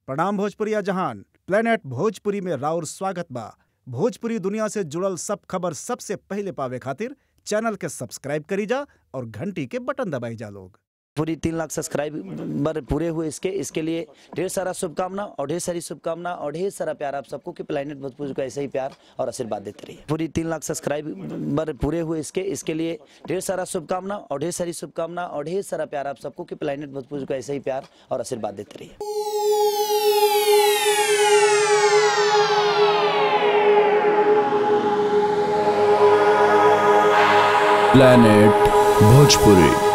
प्रणाम भोजपुरिया जहान प्लेनेट भोजपुरी में राउर स्वागत बा भोजपुरी दुनिया से जुड़ल सब खबर सबसे पहिले पावे खातिर चैनल के सब्सक्राइब करी जा और घंटी के बटन दबाई जा लोग पूरी तीन लाख सब्सक्राइबर पूरे हुए इसके इसके लिए ढेर सारा शुभकामना और ढेर सारी शुभकामना और ढेर सारा प्यार आप सबको कि प्लानट भोजपुर को ऐसे ही प्यार और आशीर्वाद देते रहिए पूरी तीन लाख सब्सक्राइबर पूरे हुए इसके इसके लिए ढेर सारा शुभकामना और ढेर सारी शुभकामना और ढेर सारा प्यार आप सबको कि प्लानट भोजपुर को ऐसे ही प्यार और आशीर्वाद देते रहिए planet bhojpuri